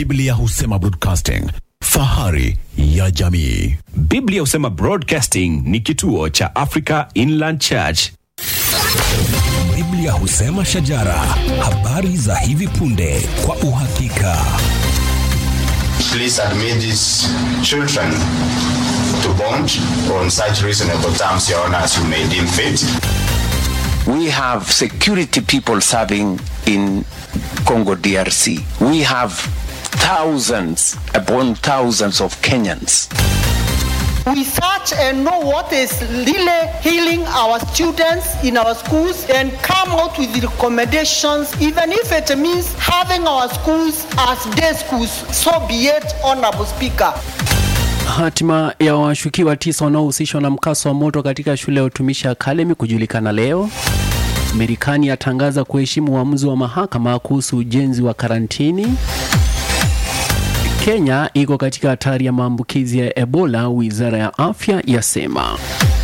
Biblia husema broadcasting, fahari ya jamii. Biblia husema Broadcasting ni kituo cha Africa Inland Church. Biblia husema shajara, habari za hivi punde kwa uhakika. Please admit these children to bond on such reasonable terms, Your Honor, as you may deem fit. We have security people serving in Congo DRC. We have thousands upon thousands of Kenyans. We search and know what is really healing our students in our schools and come out with recommendations, even if it means having our schools as day schools. So be it, Honorable Speaker. Hatima ya washukiwa tisa wanaohusishwa na mkasa wa moto katika shule ya utumishi Academy kujulikana leo. Marekani yatangaza kuheshimu uamuzi wa mahakama kuhusu ujenzi wa karantini. Kenya iko katika hatari ya maambukizi ya Ebola, wizara ya afya yasema.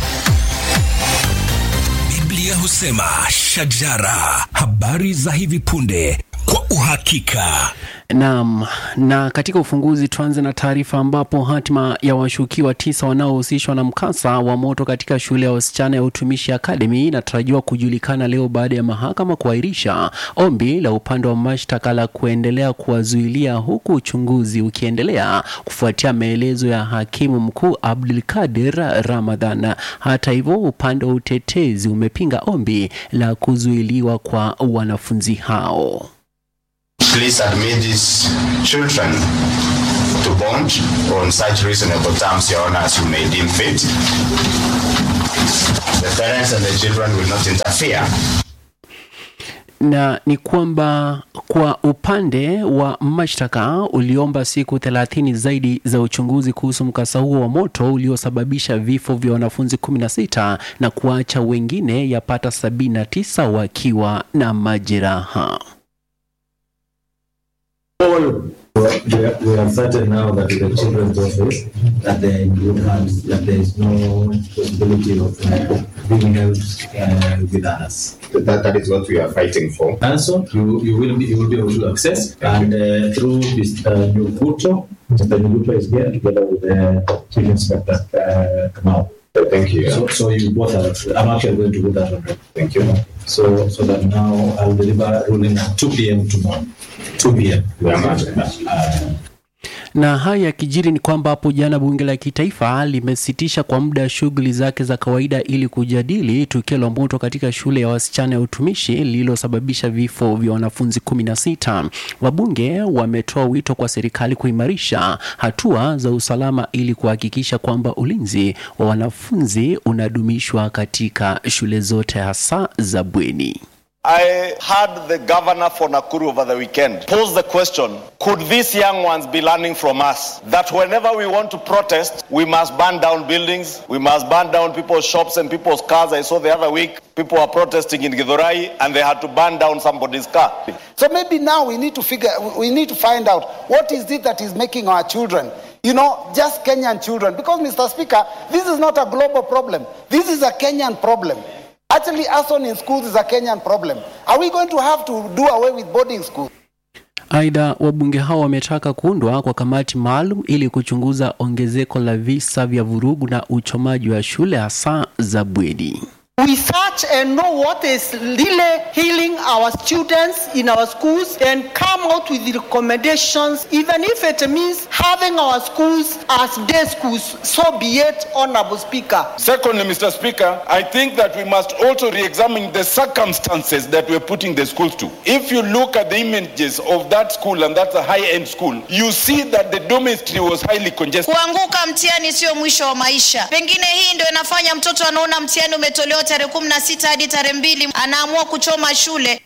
Biblia husema shajara, habari za hivi punde kwa uhakika. Naam, na katika ufunguzi tuanze na taarifa ambapo hatima ya washukiwa tisa wanaohusishwa na mkasa wa moto katika shule ya wasichana ya utumishi Academy inatarajiwa kujulikana leo baada ya mahakama kuahirisha ombi la upande wa mashtaka la kuendelea kuwazuilia huku uchunguzi ukiendelea kufuatia maelezo ya hakimu mkuu Abdulkadir Ramadhan. Hata hivyo, upande wa utetezi umepinga ombi la kuzuiliwa kwa wanafunzi hao. Please admit these children to bond on such reasonable terms, Your Honor, as you may deem fit. The parents and the children will not interfere. na ni kwamba kwa upande wa mashtaka uliomba siku 30 zaidi za uchunguzi kuhusu mkasa huo wa moto uliosababisha vifo vya wanafunzi 16 na kuacha wengine yapata 79 wakiwa na majeraha. all we are, we are certain now that the children's office that they would have that there is no possibility of uh, being held uh, with us. That, that is what we are fighting for. Also, you, you will be you will be able to access and uh, through this uh, new portal, Mr. Nuguto is here together with the chief inspector uh, Kamau. Thank you. So, so you both are. I'm actually going to do that already. Thank you. So, so that now I'll deliver ruling at 2 p.m. tomorrow. 2 p.m. Very much. Uh, Na haya yakijiri ni kwamba hapo jana bunge la kitaifa limesitisha kwa muda shughuli zake za kawaida ili kujadili tukio la moto katika shule ya wasichana ya utumishi lililosababisha vifo vya wanafunzi 16. Wabunge wametoa wito kwa serikali kuimarisha hatua za usalama ili kuhakikisha kwamba ulinzi wa wanafunzi unadumishwa katika shule zote hasa za bweni. I heard the governor for Nakuru over the weekend pose the question Could these young ones be learning from us that whenever we want to protest, we must burn down buildings, we must burn down people's shops and people's cars? I saw the other week people were protesting in Githurai and they had to burn down somebody's car. So maybe now we need to figure, we need to find out what is it that is making our children, you know, just Kenyan children. Because, Mr. Speaker, this is not a global problem. This is a Kenyan problem. Actually, arson in schools is a Kenyan problem. Are we going to have to do away with boarding schools? Aidha, wabunge hao wametaka kuundwa kwa kamati maalum ili kuchunguza ongezeko la visa vya vurugu na uchomaji wa shule hasa za bweni. We search and know what is really healing our students in our schools and come out with recommendations, even if it means having our schools as day schools. So be it, Honorable Speaker. Secondly, Mr. Speaker, I think that we must also re examine the circumstances that we're putting the schools to. If you look at the images of that school, and that's a high end school, you see that the dormitory was highly congested. Kuanguka mtihani sio mwisho wa maisha. Pengine hii ndio inafanya mtoto anaona mtihani umetolewa tarehe kumi na sita hadi tarehe mbili anaamua kuchoma shule.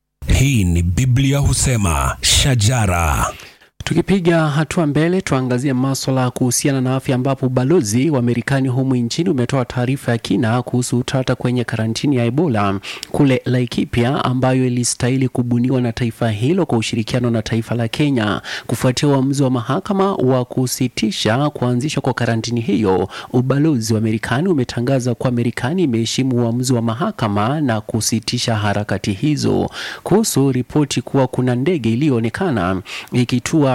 Hii ni Biblia husema shajara. Tukipiga hatua mbele, tuangazie maswala kuhusiana na afya, ambapo ubalozi wa Marekani humu nchini umetoa taarifa ya kina kuhusu utata kwenye karantini ya Ebola kule Laikipia, ambayo ilistahili kubuniwa na taifa hilo kwa ushirikiano na taifa la Kenya. Kufuatia uamuzi wa mahakama wa kusitisha kuanzishwa kwa karantini hiyo, ubalozi wa Marekani umetangaza kuwa Marekani imeheshimu uamuzi wa mahakama na kusitisha harakati hizo. Kuhusu ripoti kuwa kuna ndege iliyoonekana ikitua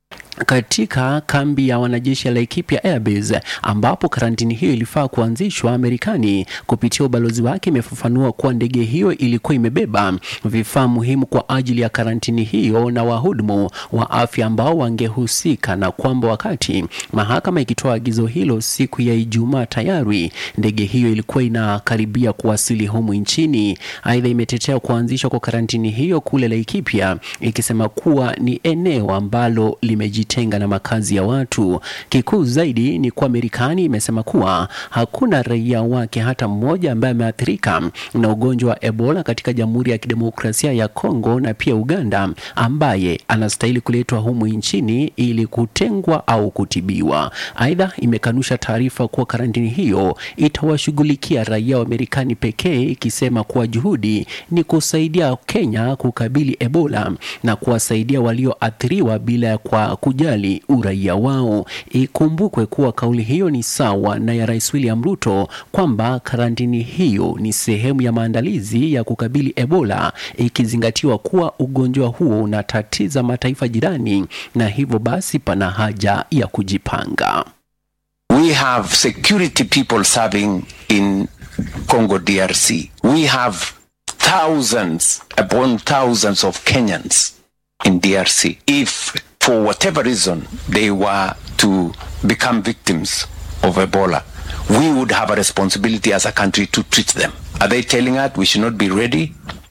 katika kambi ya wanajeshi ya Laikipia Airbase ambapo karantini hiyo ilifaa kuanzishwa. Marekani kupitia ubalozi wake imefafanua kuwa ndege hiyo ilikuwa imebeba vifaa muhimu kwa ajili ya karantini hiyo na wahudumu wa afya ambao wangehusika, na kwamba wakati mahakama ikitoa agizo hilo siku ya Ijumaa, tayari ndege hiyo ilikuwa inakaribia kuwasili humu nchini. Aidha, imetetea kuanzishwa kwa karantini hiyo kule Laikipia ikisema kuwa ni eneo ambalo limeji tenga na makazi ya watu. Kikuu zaidi ni kuwa Marekani imesema kuwa hakuna raia wake hata mmoja ambaye ameathirika na ugonjwa wa Ebola katika Jamhuri ya Kidemokrasia ya Kongo na pia Uganda ambaye anastahili kuletwa humu nchini ili kutengwa au kutibiwa. Aidha, imekanusha taarifa kuwa karantini hiyo itawashughulikia raia wa Marekani pekee, ikisema kuwa juhudi ni kusaidia Kenya kukabili Ebola na kuwasaidia walioathiriwa bila ya kwa kujali uraia wao. Ikumbukwe kuwa kauli hiyo ni sawa na ya Rais William Ruto kwamba karantini hiyo ni sehemu ya maandalizi ya kukabili Ebola, ikizingatiwa kuwa ugonjwa huo unatatiza mataifa jirani na hivyo basi pana haja ya kujipanga. We have security people serving in Congo DRC. We have thousands upon thousands of Kenyans in DRC. If for whatever reason they were to become victims of Ebola, we would have a responsibility as a country to treat them. Are they telling us we should not be ready?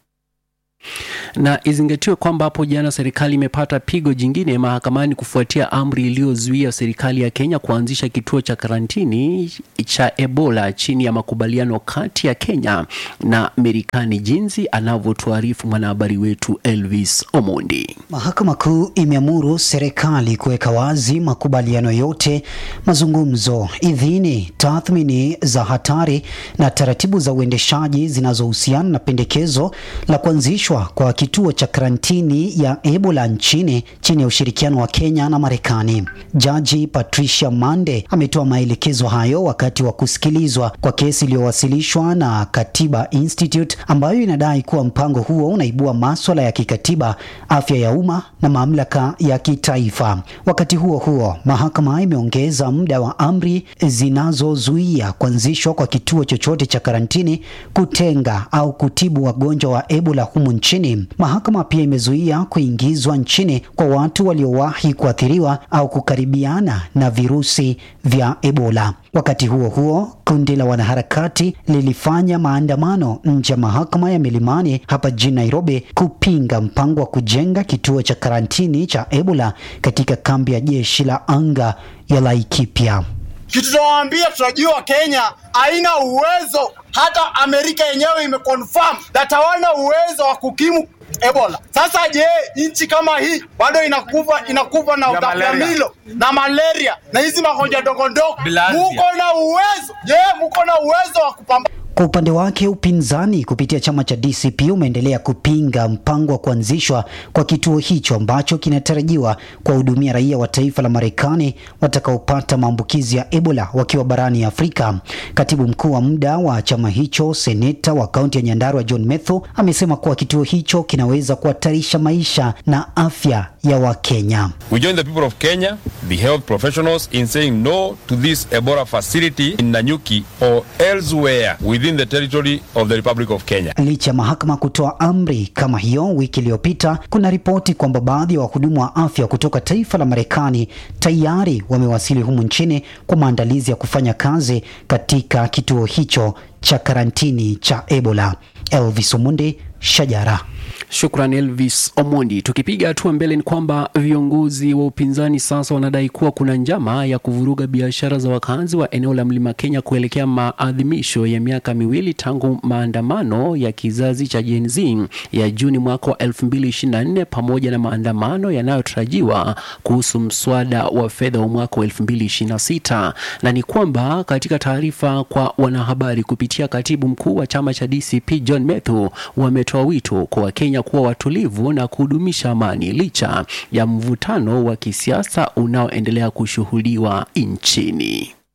na izingatiwe kwamba hapo jana serikali imepata pigo jingine mahakamani kufuatia amri iliyozuia serikali ya Kenya kuanzisha kituo cha karantini cha Ebola chini ya makubaliano kati ya Kenya na Marekani, jinsi anavyotuarifu mwanahabari wetu Elvis Omondi. Mahakama Kuu imeamuru serikali kuweka wazi makubaliano yote, mazungumzo, idhini, tathmini za hatari na taratibu za uendeshaji zinazohusiana na pendekezo la kuanzishwa kwa kituo cha karantini ya Ebola nchini chini ya ushirikiano wa Kenya na Marekani. Jaji Patricia Mande ametoa maelekezo hayo wakati wa kusikilizwa kwa kesi iliyowasilishwa na Katiba Institute ambayo inadai kuwa mpango huo unaibua maswala ya kikatiba, afya ya umma na mamlaka ya kitaifa. Wakati huo huo, mahakama imeongeza muda wa amri zinazozuia kuanzishwa kwa kituo chochote cha karantini, kutenga au kutibu wagonjwa wa Ebola humu nchini. Mahakama pia imezuia kuingizwa nchini kwa watu waliowahi kuathiriwa au kukaribiana na virusi vya Ebola. Wakati huo huo, kundi la wanaharakati lilifanya maandamano nje ya mahakama ya Milimani hapa jijini Nairobi kupinga mpango wa kujenga kituo cha karantini cha Ebola katika kambi ya jeshi la anga ya Laikipia. Kitu tunawaambia, tunajua Kenya haina uwezo, hata Amerika yenyewe imeconfirm that hawana uwezo wa kukimu Ebola. Sasa je, nchi kama hii bado inakufa inakufa na utapiamlo na malaria na hizi magonjwa ndogo ndogo, muko na uwezo? Je, muko na uwezo wa kupambana Kwa upande wake upinzani kupitia chama cha DCP umeendelea kupinga mpango wa kuanzishwa kwa kituo hicho ambacho kinatarajiwa kuwahudumia raia wa taifa la Marekani watakaopata maambukizi ya Ebola wakiwa barani Afrika. Katibu mkuu wa muda wa chama hicho, seneta wa kaunti ya Nyandarua John Methu amesema kuwa kituo hicho kinaweza kuhatarisha maisha na afya ya Wakenya. We join the people of Kenya, the health professionals, in saying no to this Ebola facility in Nanyuki or elsewhere within the territory of the Republic of Kenya. Licha ya mahakama kutoa amri kama hiyo wiki iliyopita, kuna ripoti kwamba baadhi ya wahudumu wa afya kutoka taifa la Marekani tayari wamewasili humu nchini kwa maandalizi ya kufanya kazi katika kituo hicho cha karantini cha Ebola. Elvis Omundi, Shajara. Shukran Elvis Omondi. Tukipiga hatua mbele, ni kwamba viongozi wa upinzani sasa wanadai kuwa kuna njama ya kuvuruga biashara za wakazi wa eneo la Mlima Kenya kuelekea maadhimisho ya miaka miwili tangu maandamano ya kizazi cha Gen Z ya Juni mwaka wa 2024 pamoja na maandamano yanayotarajiwa kuhusu mswada wa fedha wa mwaka wa 2026. Na ni kwamba katika taarifa kwa wanahabari kupitia katibu mkuu wa chama cha DCP John Methu wametoa wito kwa Wakenya kuwa watulivu na kudumisha amani licha ya mvutano wa kisiasa unaoendelea kushuhudiwa nchini.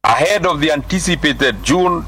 ahead of the anticipated June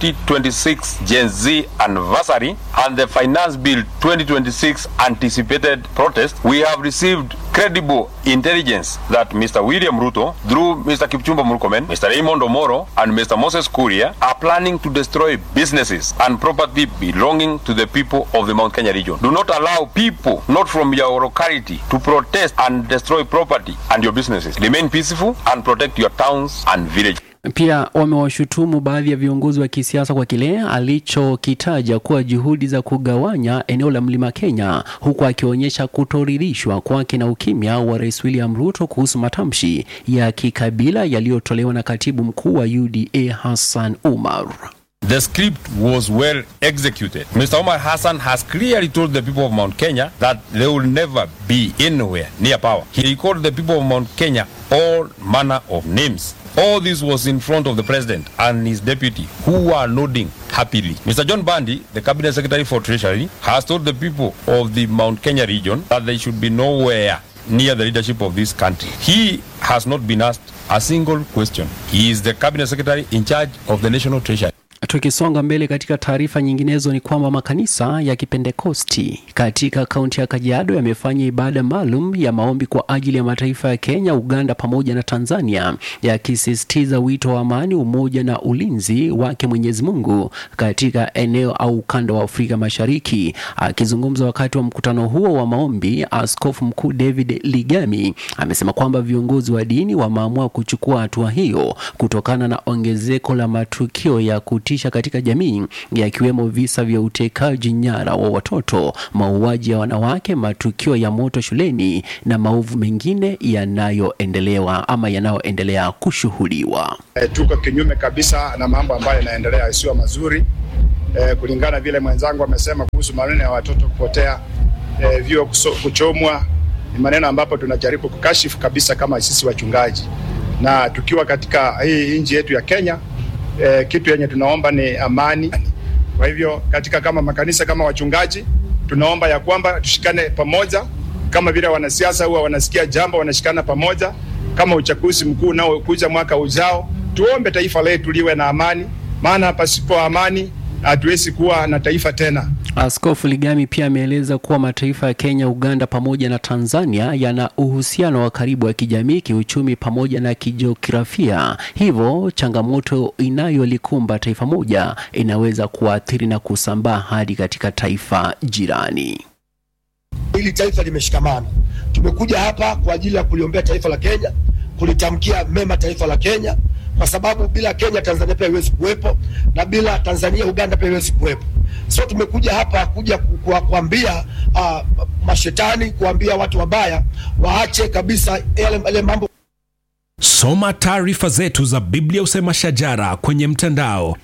2026 Gen Z anniversary and the Finance Bill 2026 anticipated protest, we have received credible intelligence that Mr. William Ruto, through Mr. Kipchumba Murkomen, Mr. Raymond Omoro, and Mr. Moses Kuria, are planning to destroy businesses and property belonging to the people of the Mount Kenya region. Do not allow people not from your locality to protest and destroy property and your businesses. Remain peaceful and protect your towns and villages. Pia wamewashutumu baadhi ya viongozi wa kisiasa kwa kile alichokitaja kuwa juhudi za kugawanya eneo la mlima Kenya, huku akionyesha kutoridhishwa kwake na ukimya wa Rais William Ruto kuhusu matamshi ya kikabila yaliyotolewa na katibu mkuu wa UDA Hassan Umar. The script was well executed. Mr. Omar Hassan has clearly told the people of Mount Kenya that they will never be anywhere near power. He called the people of Mount Kenya all manner of names. All this was in front of the president and his deputy, who were nodding happily. Mr. John Bandi, the cabinet secretary for treasury, has told the people of the Mount Kenya region that they should be nowhere near the leadership of this country. He has not been asked a single question. He is the cabinet secretary in charge of the national treasury. Tukisonga mbele katika taarifa nyinginezo ni kwamba makanisa ya Kipentekosti katika kaunti ya Kajiado yamefanya ibada maalum ya maombi kwa ajili ya mataifa ya Kenya, Uganda pamoja na Tanzania, yakisisitiza wito wa amani, umoja na ulinzi wake Mwenyezi Mungu katika eneo au ukanda wa Afrika Mashariki. Akizungumza wakati wa mkutano huo wa maombi, Askofu Mkuu David Ligami amesema kwamba viongozi wa dini wameamua kuchukua hatua hiyo kutokana na ongezeko la matukio ya kutisha katika jamii yakiwemo visa vya utekaji nyara wa watoto, mauaji ya wanawake, matukio ya moto shuleni na maovu mengine yanayoendelewa ama yanayoendelea kushuhudiwa. E, tuko kinyume kabisa na mambo ambayo yanaendelea yasiyo mazuri e, kulingana vile mwenzangu amesema kuhusu maneno ya watoto kupotea, e, vyuo kuchomwa, ni maneno ambapo tunajaribu kukashifu kabisa kama sisi wachungaji, na tukiwa katika hii nchi yetu ya Kenya e, kitu yenye tunaomba ni amani. Kwa hivyo katika kama makanisa kama wachungaji tunaomba ya kwamba tushikane pamoja, kama vile wanasiasa huwa wanasikia jambo wanashikana pamoja, kama uchaguzi mkuu unaokuja mwaka ujao, tuombe taifa letu liwe na amani, maana pasipo amani hatuwezi kuwa na taifa tena. Askofu Ligami pia ameeleza kuwa mataifa ya Kenya, Uganda pamoja na Tanzania yana uhusiano wa karibu wa kijamii, kiuchumi pamoja na kijiografia. Hivyo changamoto inayolikumba taifa moja inaweza kuathiri na kusambaa hadi katika taifa jirani. Hili taifa limeshikamana. Tumekuja hapa kwa ajili ya kuliombea taifa la Kenya, kulitamkia mema taifa la Kenya, kwa sababu bila Kenya Tanzania pia haiwezi kuwepo, na bila Tanzania Uganda pia haiwezi kuwepo. So tumekuja hapa kuja kuambia uh, mashetani, kuambia watu wabaya waache kabisa yale mambo. Soma taarifa zetu za Biblia Usema Shajara kwenye mtandao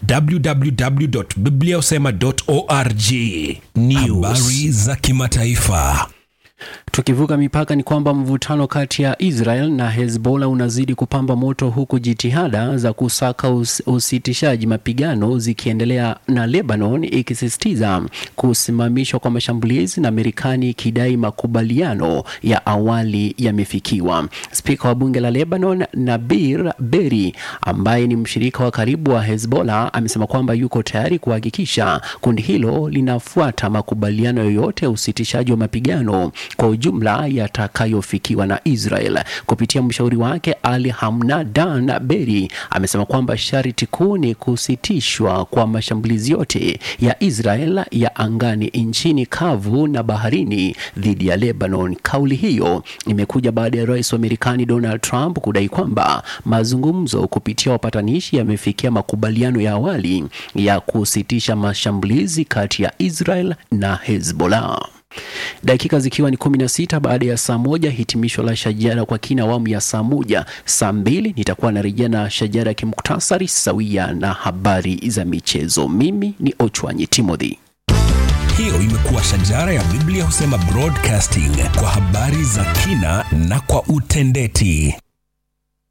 www.bibliausema.org. News. Habari za kimataifa. Tukivuka mipaka ni kwamba mvutano kati ya Israel na Hezbollah unazidi kupamba moto huku jitihada za kusaka us usitishaji mapigano zikiendelea na Lebanon ikisisitiza kusimamishwa kwa mashambulizi na Marekani ikidai makubaliano ya awali yamefikiwa. Spika wa bunge la Lebanon Nabir Berri ambaye ni mshirika wa karibu wa Hezbollah amesema kwamba yuko tayari kuhakikisha kundi hilo linafuata makubaliano yoyote ya usitishaji wa mapigano kwa ujumla yatakayofikiwa na Israel. Kupitia mshauri wake Ali Hamnadan Beri amesema kwamba sharti kuu ni kusitishwa kwa mashambulizi yote ya Israel ya angani, nchini kavu na baharini dhidi ya Lebanon. Kauli hiyo imekuja baada ya rais wa Marekani Donald Trump kudai kwamba mazungumzo kupitia wapatanishi yamefikia makubaliano ya awali ya kusitisha mashambulizi kati ya Israel na Hezbollah. Dakika zikiwa ni kumi na sita baada ya saa moja, hitimisho la Shajara kwa kina awamu ya saa moja. Saa mbili nitakuwa narejea na Shajara ya kimuktasari sawia na habari za michezo. Mimi ni Ochwanyi Timothy. Hiyo imekuwa Shajara ya Biblia Husema Broadcasting kwa habari za kina na kwa utendeti.